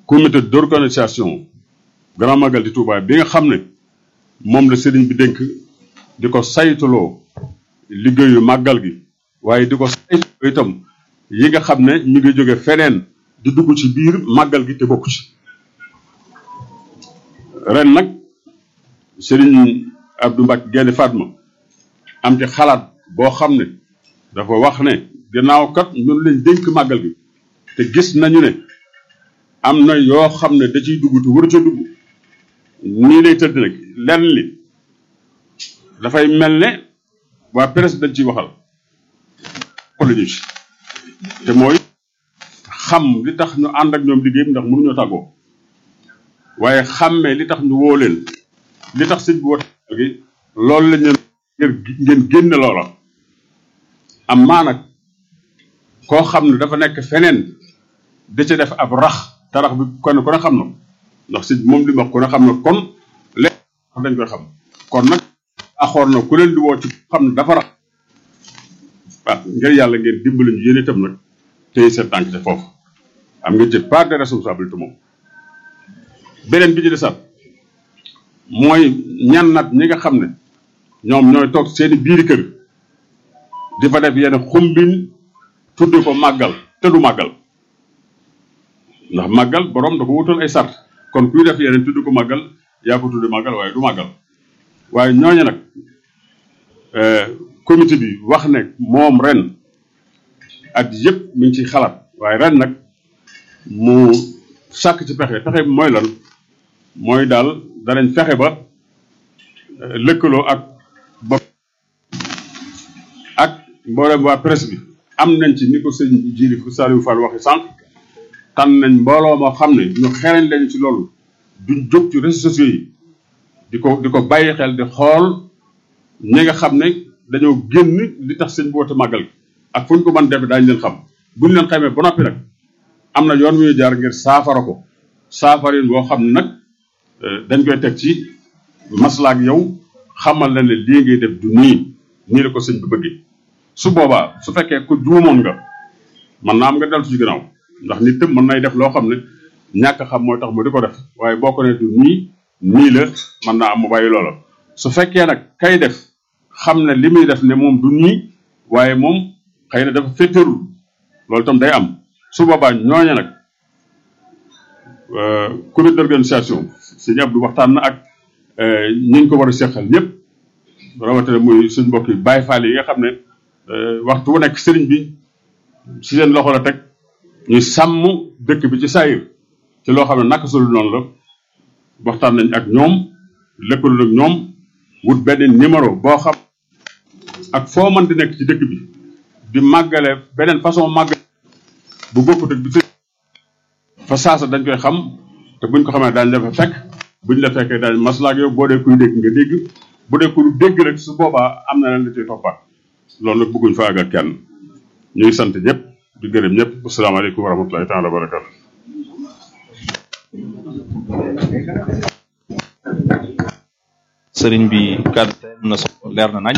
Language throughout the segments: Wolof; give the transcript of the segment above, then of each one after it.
comité d'organisation grand magal di Touba bi nga xam ne moom la sëriñ bi dénk di ko saytuloo liggéeyu màggal gi waaye di ko saytuloo itam yi nga xam ne ñu ngi jóge feneen di dugg ci biir màggal gi te bokk ci ren nag sëriñ Abdou Mbacke Gaynde Fatma am ci xalaat boo xam ne dafa wax ne gannaaw kat ñun lañ dénk màggal gi te gis nañu ne am na yoo xam ne da ciy dugg te waru ca dugg nii lay tëdd nag lenn li dafay mel ne waa presse dañ ciy waxal ko la ñu ci te mooy xam li tax ñu ànd ak ñoom liggéey ndax mënuñoo tàggoo waaye xàmmee li tax ñu woo leen li tax sëñ bi woote gi loolu lañ leen ngeen génne loola am maa nag koo xam ne dafa nekk feneen da ca def ab rax te rax bi kon ku ne xam na ndax sëñ moom li mu wax ku ne xam na kon léegi dañ koy xam kon nag axoor na ku leen di woo ci xam ne dafa rax waaw ngir yàlla ngeen dimbali ñu yéen itam nag tey seen tànk te foofu am nga ci part de responsabilité moom beneen bi ci desaat mooy ñan nat ñi nga xam ne ñoom ñooy toog seeni biiri kër di fa def yenn xumbin tudde ko màggal te du màggal ndax màggal borom da ko wutal ay sart kon kuy def yeneen tudde ko màggal yaa ko tudde màggal waaye du màggal waaye ñooñu nag comité bi wax ne moom ren at yëpp mi ngi ciy xalaat waaye ren nag mu sàkk ci pexe pexe bi mooy lan mooy daal danañ fexe ba lëkkaloo ak ba ak mboolem waa presse bi am nañ ci ni ko sëñ Jili Saliou Fall waxi sànq tànn nañ mbooloo moo xam ne ñu xereñ lañu ci loolu duñ jóg ci réseaux sociaux yi di ko di ko bàyyi xel di xool ñi nga xam ne dañoo génn li tax sëñ bi woote màggal gi ak fu ñu ko mën def daañu leen xam buñ leen xamee ba noppi nag am na yoon wu ñu jaar ngir saafara ko saafarin boo xam ne nag dañ koy teg ci maslaak yow xamal la ne lii ngay def du nii nii la ko sëñ bi bëggee su boobaa su fekkee ku juumoon nga man naa am nga deltu ci gannaaw ndax nit tam mën nay def loo xam ne ñàkk xam mooy tax mu di ko def waaye boo ko ne du nii nii la mën naa am mu bàyyi loola su fekkee nag kay def xam ne li muy def ne moom du nii waaye moom xëy na dafa féttarul loolu tam day am su boobaa ñooña nag comité d'organisation sëñ Abdou waxtaan na ak ñi ñu ko war a seqal ñëpp rawatina muy suñ mbokk yi Baye Fall yi nga xam ne waxtu wu nekk sëriñ bi si seen loxo la teg ñuy sàmm dëkk bi ci saayir ci loo xam ne naka sulu noonu la waxtaan nañ ak ñoom lëkkaloo ak ñoom wut benn numéro boo xam ak foo mën di nekk ci dëkk bi di màggale beneen façon màggale bu bokkut ak bi sëriñ fa saasa dañ koy xam te buñ ko xamee daañu la fa fekk buñ la fekkee daañu maslaak yow boo dee kuy dégg nga dégg bu dee ku dégg rek su boobaa am na leen la ciy toppaat loolu nag bëgguñ fa àgg ak kenn ñu ngi sant ñëpp di gërëm ñëpp asalaamaaleykum wa rahmatulahi taala wa barakatu sëriñ bi kàddu na solo leer na nañ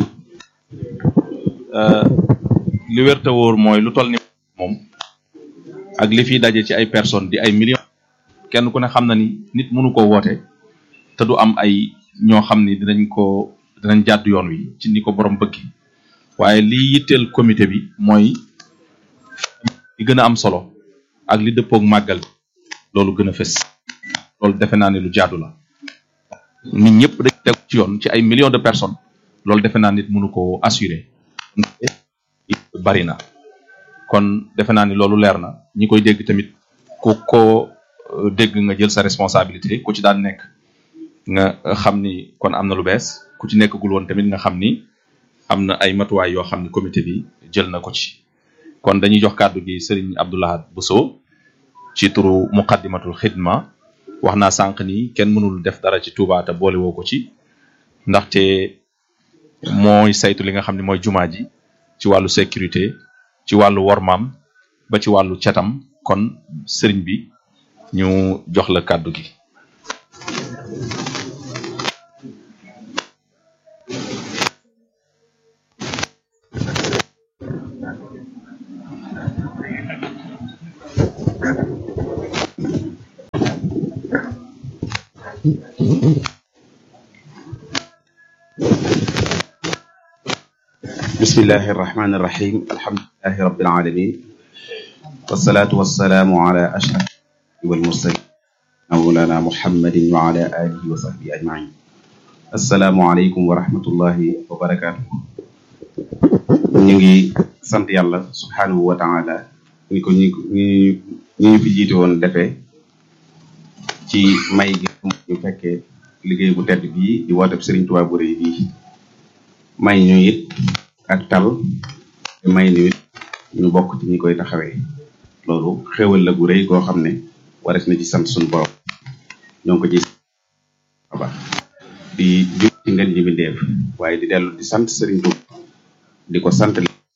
li wér te wóor mooy lu toll ni moom ak li fiy daje ci ay personnes di ay millions kenn ku ne xam na ni nit mënu ko woote te du am ay ñoo xam ni dinañ ko dinañ jàdd yoon wi ci ni ko borom bëgg waaye li yitteel comité bi mooy li gën a am solo ak li dëppoog màggal loolu gën a fës loolu defe naa ne lu jaadu la nit ñëpp dañ teg ci yoon ci ay millions de personnes loolu defe naa nit mënu ko assurer bari na kon defe naa ni loolu leer na ñi koy dégg tamit ku ko dégg nga jël sa responsabilité ku ci daan nekk nga xam ni kon am na lu bees ku ci nekkagul woon tamit nga xam ni am na ay matuwaay yoo xam ni comité bi jël na ko ci kon dañuy jox kàddu gi Serigne Abdoulahad Bousso ci turu muqaddimatul xidma wax naa sànq ni kenn mënul def dara ci Touba te boole woo ko ci ndaxte mooy saytu li nga xam ne mooy jumaa ji ci wàllu sécurité ci wàllu wormaam ba ci wàllu catam kon sëriñ bi ñu jox la kàddu gi bismillahi irrahmani irrahim alhamdulilahi rabbil alamin wasalaatu wasalaamu ala ashraf walmursalin mawlana muhammadin wa ala alihi wa sahbihi ajmain assalaamu aleykum wa rahmatullahi wa barakaatu ñu ngi sant yàlla subhanahu wa taala ni ko ñi ñi ñu fi jiite woon defee ci may gi ñu fekkee liggéey bu tedd bii di wooteb Sëriñ Tuubaa bu rëy bii may ñu it ak tal te may ñu it ñu bokk ci ñi koy taxawee loolu xéwal la gu rëy goo xam ne wares na ci sant suñu borom ñoo ngi ko ci aba di jub ci ngeen ji bindeef waaye di dellu di sant Sëriñ Tuubaa di ko sant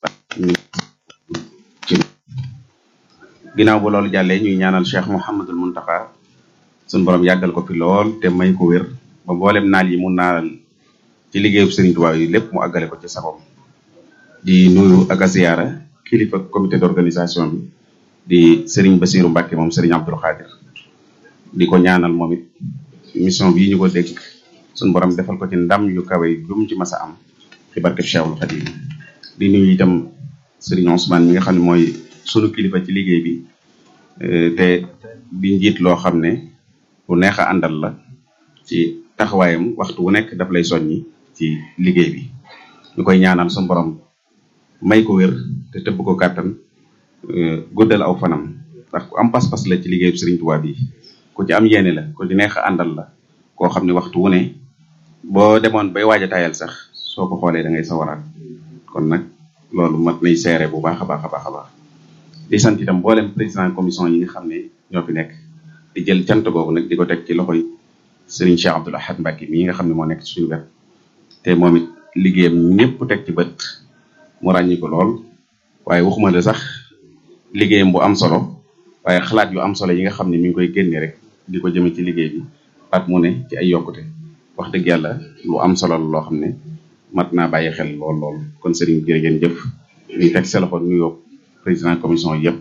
ci ginnaaw bu loolu jàllee ñuy ñaanal Cheikh Mouhamadul Muntaxa suñu borom yàggal ko fi lool te may ko wér ba mboolem naal yi mu naalal ci liggéeyu Sëriñ Tuubaa yi lépp mu àggale ko ci sabam di nuyu ak a ziyaara kilifa comité d'organisation bi di Serigne Bassirou Mbacke moom Serigne Abdoul Khadir di ko ñaanal moom it mission bii ñu ko dégg suñu borom defal ko ci ndam yu kawe jum ci masa am ci barke Cheikhul Khadim di nuyu itam Serigne Ousmane mi nga xam ne mooy sunu kilifa ci liggéey bi te di njiit loo xam ne lu neex a àndal la ci taxawaayam waxtu wu nekk daf lay soññi ci liggéey bi ñu koy ñaanal suñu borom may ko wér te tëbb ko kàttan guddal aw fanam ndax ku am pas-pas la ci liggéeyu Sëriñ Tuubaa bi ku ci am yéene la ku ci neex a àndal la koo xam ne waxtu wu ne boo demoon bay waaj a tayal sax soo ko xoolee da ngay sawaraat kon nag loolu mat nay seere bu baax a baax a baax a baax di sant itam mboolem président commission yi nga xam ne ñoo fi nekk di jël cant googu nag di ko teg ci loxoy Serigne Cheikh Abdoul Ahad Mbacké mii nga xam ne moo nekk ci suñu wet te moom it liggéeyam ñëpp teg ci bët mu ràññi ko lool waaye waxuma la sax liggéeyam bu am solo waaye xalaat yu am solo yi nga xam ne mi ngi koy génne rek di ko jëme ci liggéey bi at mu ne ci ay yokkute wax dëgg yàlla lu am solo la loo xam ne mat naa bàyyi xel lool lool kon Serigne jërë ngeen jëf ñu teg sa loxo nuyoo président commission yëpp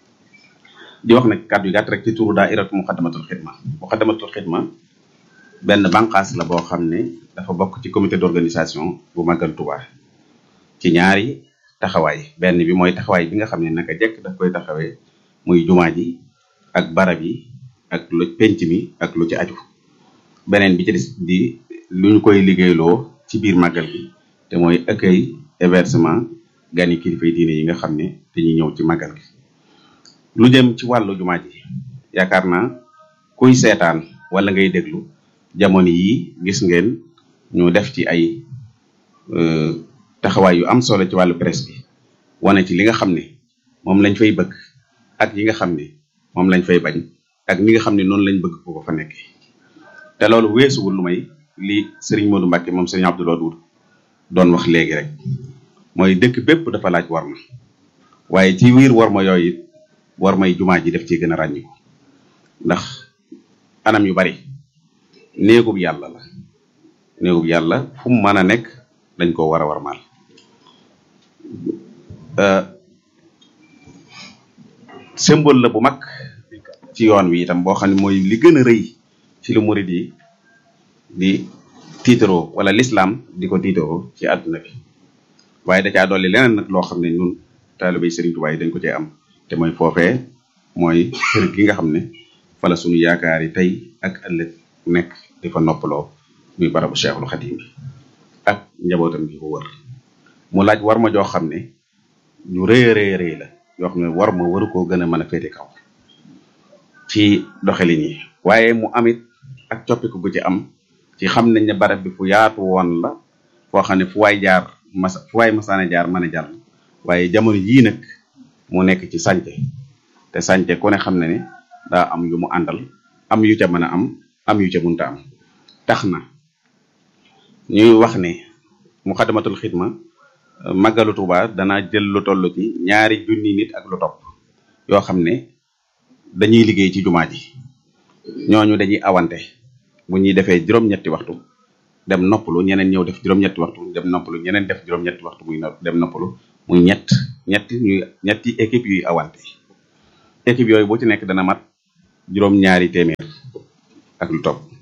di wax nag kàddu yu gàtt rek ci turu daairatu muqaddamatul xidma muqaddamatul xidma benn bànqaas la boo xam ne dafa bokk ci comité d'organisation bu Magal Touba ci ñaari taxawaay benn bi mooy taxawaay bi nga xam ne naka jekk daf koy taxawee muy jumaa ji ak barab yi ak lu penc mi ak lu ci aju beneen bi ci des di lu ñu koy liggéeyloo ci biir màggal gi te mooy accueil hébergement gani kilifay diine yi nga xam ne dañuy ñëw ci màggal gi lu jëm ci wàllu jumaa ji yaakaar naa kuy seetaan wala ngay déglu jamono yi gis ngeen ñu def ci ay taxawaay yu am solo ci wàllu presse bi wane ci li nga xam ne moom lañ fay bëgg ak yi nga xam ne moom lañ fay bañ ak ni nga xam ne noonu lañ bëgg ko ko fa nekk te loolu weesuwul lu may li Serigne Modou Mbacké moom Serigne Abdou Wadoud doon wax léegi rek mooy dëkk bépp dafa laaj war ma waaye ci wiir war ma yooyu it war may jumaa ji def ci gën a ràññiku ndax anam yu bari néegub yàlla la néegub yàlla fu mu mën a nekk dañ ko war a war maal symbole la bu mag ci yoon wi itam boo xam ne mooy li gën a rëy ci lu murid yi di tiitaroo wala l'islam di ko tiitaroo ci àdduna bi waaye da caa dolli leneen nag loo xam ne ñun taalibay Sëriñ Tuubaa yi dañ ko cee am te mooy foofee mooy kër gi nga xam ne fala suñu yaakaar yi tey ak ëllëg nekk di fa noppaloo muy barabu Cheikhul Xadim bi ak njabootam gi ko wër mu laaj war ma joo xam ne ñu rëy rëy rëy la yoo xam ne war ma waru koo gën a mën a féete kaw ci doxalin yi waaye mu amit ak coppiku gu ci am ci xam nañ ne barab bi fu yaatu woon la foo xam ne fu waay jaar mas fu waay masaana jaar mën a jàll waaye jamono yii nag mu nekk ci sànce te sànce ku ne xam na ne daa am yu mu àndal am yu ca mën a am am yu ca munta am tax na ñuy wax ne muxaddamatul xidma màggalu Tuuba dana jël lu toll ci ñaari junni nit ak lu topp yoo xam ne dañuy liggéey ci jumaa ji ñooñu dañuy awante bu ñuy defee juróom-ñetti waxtu dem noppalu ñeneen ñëw def juróom-ñetti waxtu dem noppalu ñeneen def juróom-ñetti waxtu muy dem noppalu muy ñett ñetti ñuy ñetti équipe yuy awante équipe yooyu boo ci nekk dana mat juróom-ñaari téeméer ak lu topp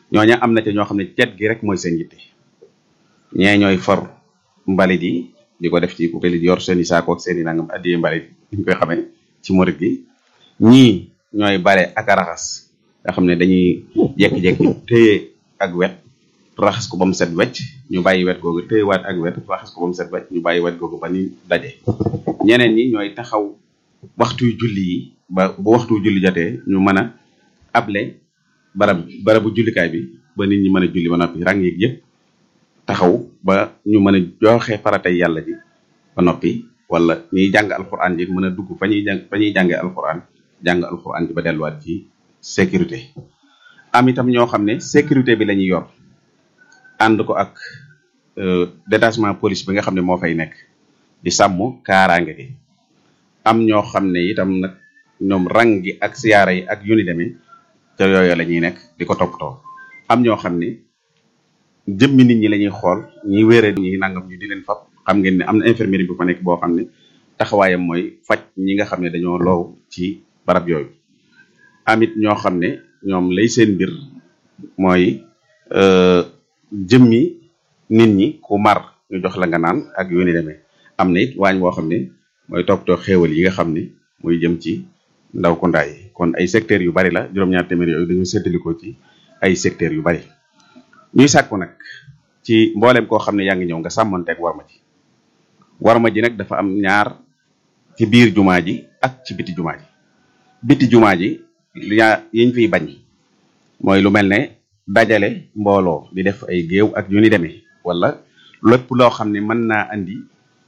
ñooña am na ca ñoo xam ne cet gi rek mooy seen yitte ñee ñooy for mbalit yi di ko def ci ku di yor seen i saako ak seen i nangam addiyee mbalit ñu koy xamee ci morit gi ñii ñooy bale ak a raxas nga xam ne dañuy jekki-jekki téye ak wet raxas ko ba mu set wecc ñu bàyyi wet googu téyewaat ak wet raxas ko ba mu set wecc ñu bàyyi wet googu ba ni daje ñeneen ñi ñooy taxaw waxtuy julli yi ba bu waxtu julli jotee ñu mën a able barab barabu jullikaay bi ba nit ñi mën a julli ba noppi rang yeeg yëpp taxaw ba ñu mën a joxe faratay yàlla ji ba noppi wala ñuy jàng alquran ji mën a dugg fa ñuy jàng fa ñuy jàngee alquran jàng alquran ji ba delluwaat ci sécurité am itam ñoo xam ne sécurité bi la ñuy yor ànd ko ak détachement police bi nga xam ne moo fay nekk di sàmm kaaraange gi am ñoo xam ne itam nag ñoom rang gi ak siyaara yi ak yu ni demee ca yooyu la ñuy nekk di ko toppatoo am ñoo xam ne jëmmi nit ñi la ñuy xool ñi wéere ñi nangam ñu di leen fab xam ngeen ne am na infirmerie bu fa nekk boo xam ne taxawaayam mooy faj ñi nga xam ne dañoo loow ci barab yooyu amit ñoo xam ne ñoom lay seen mbir mooy jëmmi nit ñi ku mar ñu jox la nga naan ak yu ni demee am na it waañ boo xam ne mooy toppatoo xéewal yi nga xam ne muy jëm ci ndaw ko ndaay kon ay secteurs yu bari la juróom-ñaar téeméer yooyu dañu séddalikoo ci ay secteurs yu bari ñuy sàkku nag ci mboolem koo xam ne yaa ngi ñëw nga sàmmonteeg warma ji warma ji nag dafa am ñaar ci biir jumaa ji ak ci biti jumaa ji biti jumaa ji yaa yiñ fiy bañ mooy lu mel ne dajale mbooloo di def ay géew ak yu ni demee wala lépp loo xam ne mën naa andi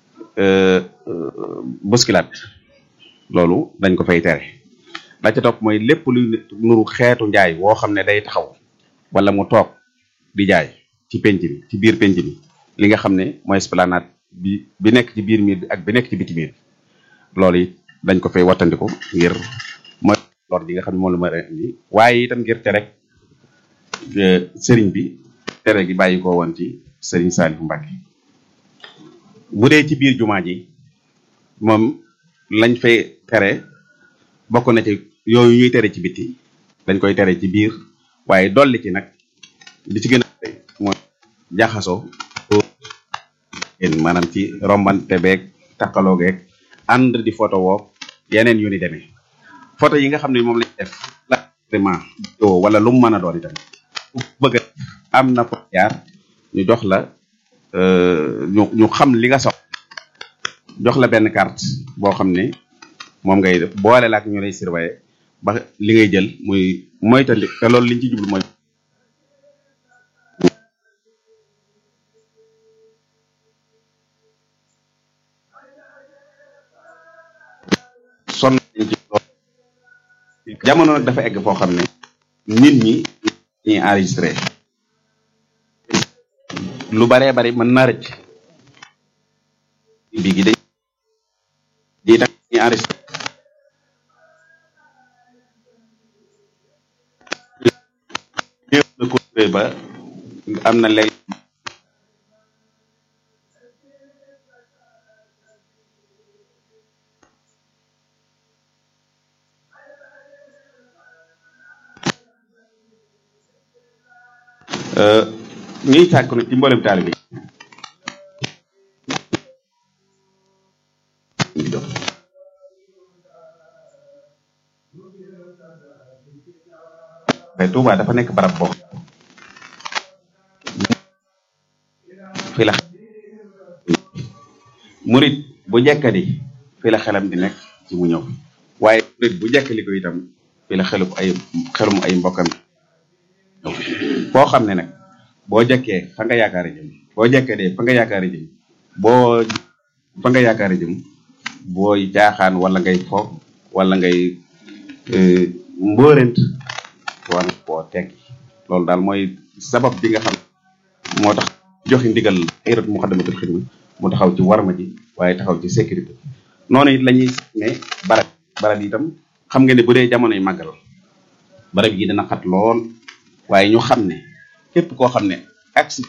boskilaat loolu dañ ko fay tere la ca topp mooy lépp luy nuru xeetu njaay woo xam ne day taxaw wala mu toog di jaay ci penc bi ci biir penc bi li nga xam ne mooy esplanade bi bi nekk ci biir miir bi ak bi nekk ci biti miir bi loolu it dañ ko fay wattandiku ngir mooy lor ji nga xam ne moom la ma indi waaye itam ngir tere sëriñ bi tere gi bàyyi ko woon ci sëriñ Saliou Mbacke bu dee ci biir jumaa ji moom lañ fay tere bokk na ci yooyu ñuy tere ci biti dañ koy tere ci biir waaye dolli ci nag li ci gën a mooy jaxasoo maanaam ci rombante beeg takkaloo geeg ànd di photo woo yeneen yu ni demee photo yi nga xam ne moom lañ def la wala lu mu mën a doon itam bëgg am na ko jaar ñu jox la ñu ñu xam li nga sox jox la benn carte boo xam ne moom ngay def boole la ak ñu lay surveiller ba li ngay jël muy moytandi te loolu liñ ci jublu mooy sonn nañ ci loolu jamono nag dafa egg foo xam ne nit ñi ñuy enregistré lu baree bari mën naa rëcc bi gi dañ di tax ñuy enregistré na ko ba am na léegi ñuy sàkk nag ci mboolem taalibe yi te Touba dafa nekk barab boo fi la murit bu jekkadi fi la xelam di nekk ci mu ñëw waaye murit bu jekkali ko itam fi la xelum ay xelum ay mbokkam ñëw foo xam ne nag boo jekkee fa nga yaakaari jëm boo jekkee de fa nga yaakaari jëm boo fa nga yaakaari jëm booy jaaxaan wala ngay fo wala ngay mbóorent war na koo tekki loolu daal mooy sabab bi nga xam moo tax joxe ndigal ayrat muxaddamatul xidma mu taxaw ci warma ji waaye taxaw ci sécurité noonu it la ñuy ne barab barab yi itam xam nga ne bu dee jamonoy màggal barab yi dana xat lool waaye ñu xam ne képp koo xam ne aksi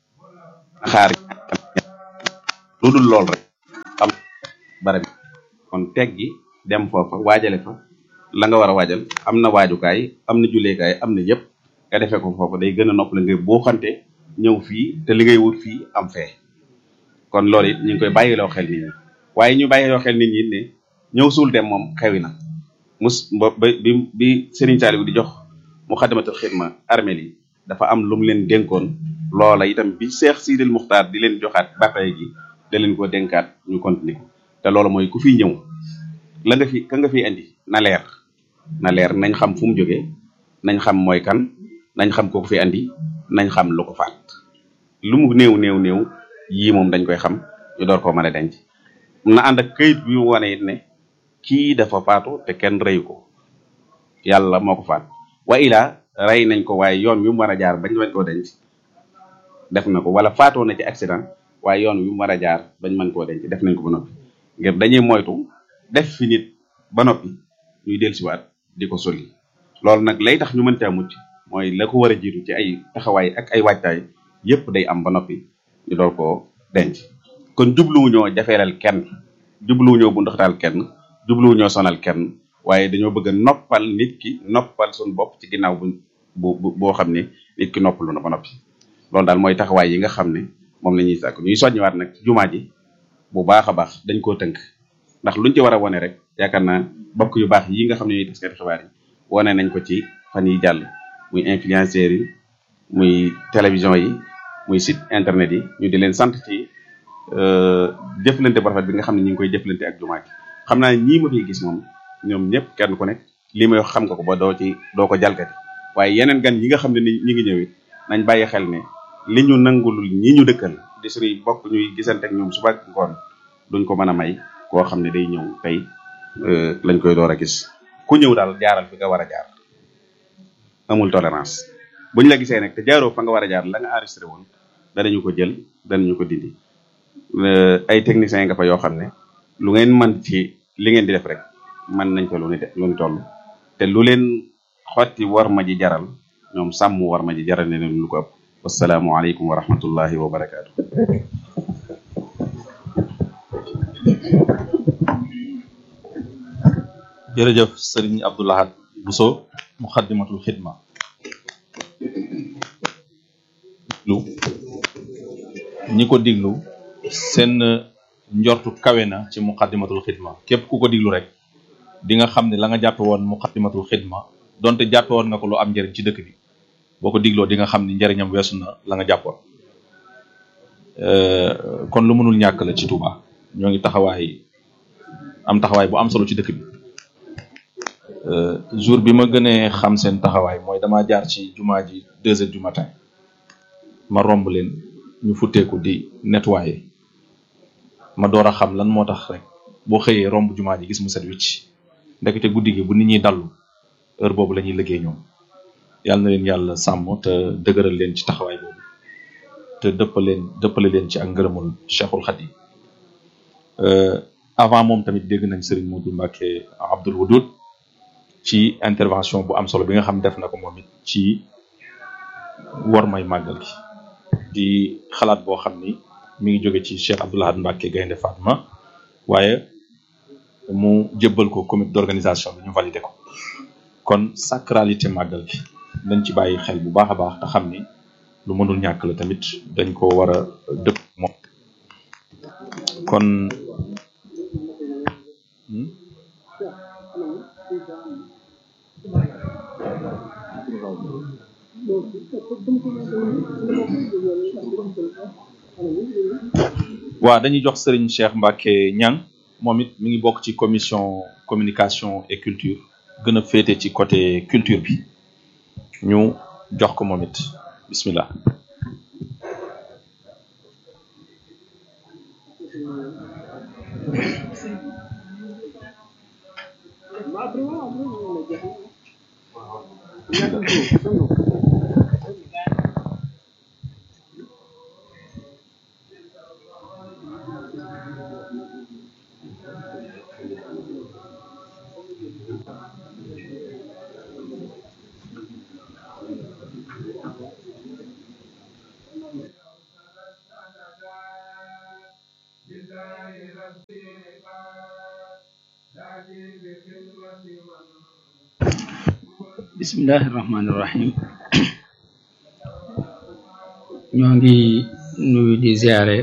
xaar lu dul lool rek xam barab yi kon teg gi dem foofa waajale fa la nga war a waajal am na waajukaay am na julleekaay am na yëpp nga defee ko foofa day gën a nopp la ngay boo xante ñëw fii te li ngay wut fii am fee kon loolu it ñu ngi koy bàyyiloo xel nit ñi waaye ñu bàyyiloo xel nit ñi ne ñëw suul dem moom xewi na mus ba bi bi Serigne Saliou di jox mu xadamatul xidma armel yi dafa am lu mu leen dénkoon loola itam bi Cheikh Sidil Muxtaar di leen joxaat bataay gi da leen ko dénkaat ñu continuer ko te loolu mooy ku fi ñëw la nga fi ka nga fi indi na leer na leer nañ xam fu mu jógee nañ xam mooy kan nañ xam ko fi andi nañ xam lu ko faat lu mu néew néew néew yii moom dañ koy xam ñu door koo mën a denc na ànd ak kayit bi mu wane it ne kii dafa faatu te kenn reyu ko yàlla moo ko faat wa ilaa rey nañ ko waaye yoon wi mu war a jaar bañ bañ koo denc def na ko wala faatoo na ci accident waaye yoon wi mu war a jaar bañ mën koo denc def nañ ko ba noppi ngir dañuy moytu def fi nit ba noppi ñuy dellusiwaat di ko soli loolu nag lay tax ñu mën caa mucc mooy la ko war a jiitu ci ay taxawaay ak ay waajtaay yépp day am ba noppi ñu door koo denc kon jubluwuñoo jafeelal kenn jubluwuñoo bu ndoxtaal kenn jubluwuñoo sonal kenn waaye dañoo bëgg a noppal nit ki noppal suñu bopp ci ginnaaw bu bu boo xam ne nit ki noppalu na ba noppi loolu daal mooy taxawaay yi nga xam ne moom la ñuy sàkk ñuy soññiwaat nag jumaa ji bu baax a baax dañ koo tënk ndax luñ ci war a wone rek yaakaar naa bokk yu baax yi nga xam ne ñuy taskati xibaar yi wone nañ ko ci fan yi jàll muy influenceurs yi muy télévision yi muy site internet yi ñu di leen sant ci jëflante bu rafet bi nga xam ne ñu ngi koy jëflante ak jumaa ji xam naa ñii ma fiy gis moom ñoom ñëpp kenn ku nekk li may wax xam nga ko ba doo ci doo ko jalgati waaye yeneen gan yi nga xam ne ni ñi ngi ñëwit nañ bàyyi xel ne li ñu nangulul ñi ñu dëkkal di suñuy bokk ñuy gisante ak ñoom suba ak ngoon duñ ko mën a may koo xam ne day ñëw tey lañ koy door a gis ku ñëw daal jaaral fi nga war a jaar amul tolérance buñ la gisee nag te jaaroo fa nga war a jaar la nga enregistré woon danañu ko jël danañu ko dindi ay techniciens nga fa yoo xam ne lu ngeen mën ci li ngeen di def rek mën nañ ko lu ni def lu ni toll te lu leen xotti war ma ji jaral ñoom sàmm war ma ji jaral ne leen lu ko ëpp wasalaamu aleykum wa rahmatullahi wa barakaatu jërëjëf sëriñ Abdoulahad Bousso muxaddimatul xidma lu ñi ko diglu seen njortu kawe na ci muqaddimatul xidma képp ku ko diglu rek di nga xam ne la nga jàppe woon muqaddimatul xidma donte jàppe woon nga ko lu am njëriñ ci dëkk bi boo ko digloo di nga xam ni njëriñam weesu na la nga jàppoon kon lu mënul ñàkk la ci Touba ñoo ngi taxawaay am taxawaay bu am solo ci dëkk bi jour bi ma gënee xam seen taxawaay mooy dama jaar ci jumaa ji deux heures du matin ma romb leen ñu futteeku di nettoyer ma door a xam lan moo tax rek boo xëyee romb jumaa ji gis mu set wicc ndekete guddi gi bu nit ñi dallu heure boobu la ñuy liggéey ñoom yàlla na leen yàlla sàmm te dëgëral leen ci taxawaay boobu te dëppale leen dëppale leen ci ak ngërëmul Cheikhul Khadim avant moom tamit dégg nañ Serigne Modou Mbacké Abdoul Wadoud ci intervention bu am solo bi nga xam def na ko moom it ci war may màggal gi di xalaat boo xam ni mi ngi jóge ci Cheikh Abdoulahad Mbacké Gaynde Fatma waaye mu jébbal ko comité d'organisation bi ñu validé ko kon sacralité màggal gi dañ ci bàyyi xel bu baax a baax te xam ni lu mënul ñàkk la tamit dañ ko war a dëpp moom kon waaw dañuy jox Serigne Cheikh Mbacké Niang moom it mi ngi bokk ci commission communication et culture gën a féete ci côté culture bi ñu jox ko moom it bismillah bismillahi rahmaani rahim ñoo ngi nuyu di ziare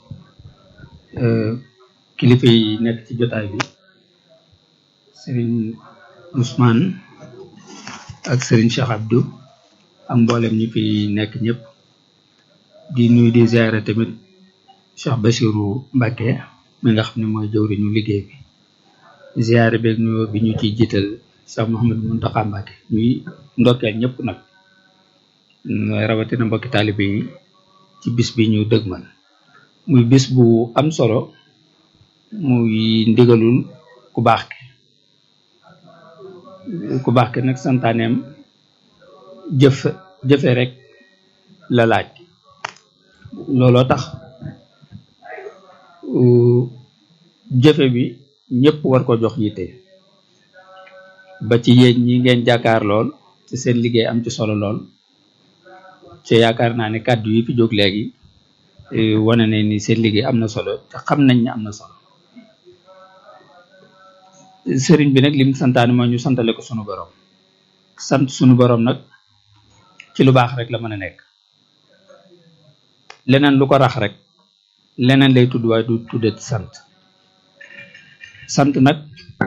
kilifa yi nekk ci jotaay bi sëriñ Ousmane ak sëriñ Cheikh Abdou ak mboolem ñi fi nekk ñëpp di nuyu di ziare tamit Cheikh Bachirou Mbacké mi nga xam ne mooy jëwriñu liggéey bi ziare beeg nuyoo bi ñu ciy jiital Cheikh Mouhamadou Mountakha Mbacké ñuy ndokkeel ñëpp nag rawatina mbokki taalibe yi ci bis bi ñu dëgmal muy bis bu am solo muy ndigalul ku baax ki ku baax ki nag santaaneem jëf jëfe rek la laaj looloo tax jëfe bi ñëpp war ko jox yitte ba ci yéen ñi ngeen jàkkaar lool ci seen liggéey am ci solo lool ci yaakaar naa ne kàddu yi fi jóg léegi wane ne ni seen liggéey am na solo te xam nañ ne am na solo sëriñ bi nag lim santaane mooy ñu santale ko sunu borom sant sunu borom nag ci lu baax rek la mën a nekk leneen lu ko rax rek leneen lay tudd waaye du tuddee sant sant nag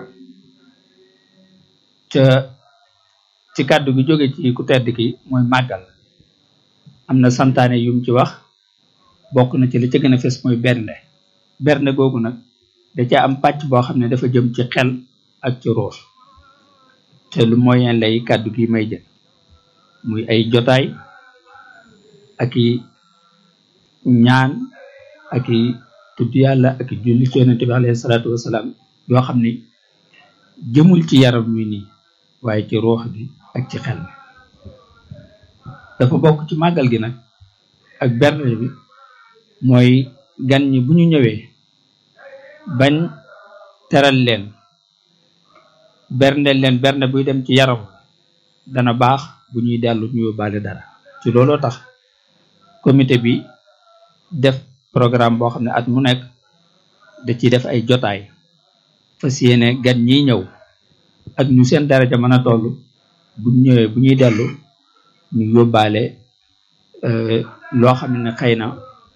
ca ci kàddu gi jóge ci ku tedd ki mooy màggal am na santaane yum ci wax bokk na ci li ca gën a fes mooy bernde bernde googu nag da ca am pàcc boo xam ne dafa jëm ci xel ak ci ruux te lu moyen lay kàddu gi may jël muy ay jotaay ak i ñaan ak i tudd yàlla ak i julli ci yonente bi alayhi salaatu wasalaam yoo xam ni jëmul ci yaram wi nii waaye ci ruux gi ak ci xel mi dafa bokk ci màggal gi nag ak bernde bi mooy gan ñi bu ñu ñëwee bañ teral leen bernde leen bernde buy dem ci yaram dana baax bu ñuy dellu ñu yóbbaale dara ci looloo tax comité bi def programme boo xam ne at mu nekk da ciy def ay jotaay fas yéene gan ñiy ñëw ak ñu seen daraja mën a toll bu ñëwee bu ñuy dellu ñu yóbbaale loo xam ne xëy na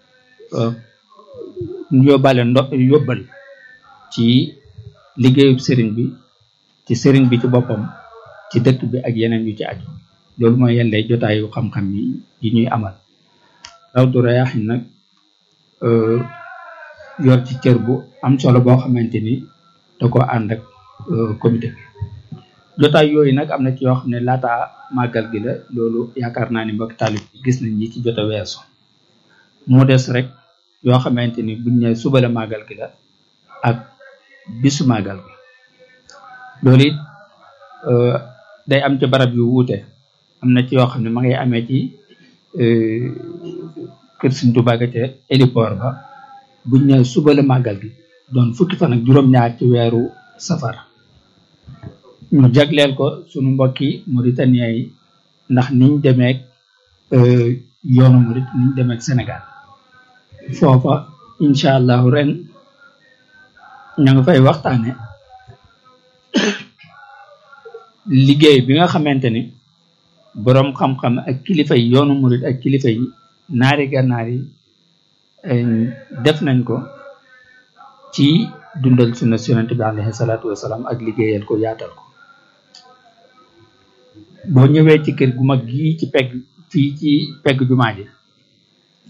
ñu yóbbaale ndo yóbbal ci liggéeyub sëriñ bi ci sëriñ bi ci boppam ci dëkk bi ak yeneen yu ci aju loolu mooy yenn lay jotaayu xam-xam yi yi ñuy amal Rawdu Rayaahin nag yor ci cër bu am solo boo xamante ni da ko ànd ak comité bi jotaay yooyu nag am na ci yoo xam ne laata màggal gi la loolu yaakaar naa ni mbokk taalib gis nañ ñi ci jot a weesu moo des rek yoo xamante ni buñ ne suba la màggal gi la ak bisu màggal gi loolu it day am ci barab yu wuute am na ci yoo xam ne ma ngay amee ci kër Sëriñ Tuubaa ga ca héliport ba buñ ne suba la màggal gi doon fukki fan ak juróom-ñaar ci weeru safar ñu jagleel ko sunu mbokki Mauritania yi ndax niñ demeek yoonu Murit niñ demeek Sénégal foofa incha allahu ren ña nga fay waxtaane liggéey bi nga xamante ni boroom xam-xam ak kilifa yi yoonu Murit ak kilifa yi naari gànnaar yi def nañ ko ci dundal sunna yonent bi alayhi salaatu wasalaam ak liggéeyal ko yaatal ko boo ñëwee ci kër gu mag gii ci pegg fii ci pegg jumaa ji